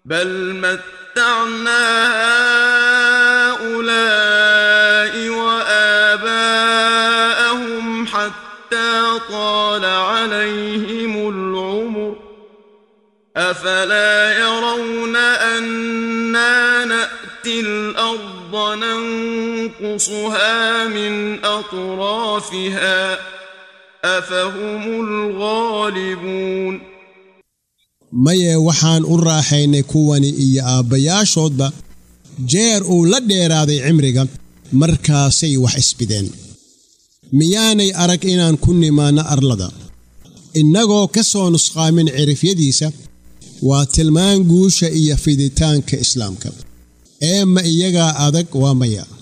بل متعنا هؤلاء وآباءهم حتى طال عليهم العمر أفلا يرون أنا نأتي الأرض ننقصها من أطرافها أفهم الغالبون maye waxaan u raaxaynay kuwani iyo aabbayaashoodba jeer uu la dheeraaday cimriga markaasay wax isbideen miyaanay arag inaan ku nimaanno arlada innagoo ka soo nusqaamin cirifyadiisa waa tilmaan guusha iyo fiditaanka islaamka ee ma iyagaa adag waa maya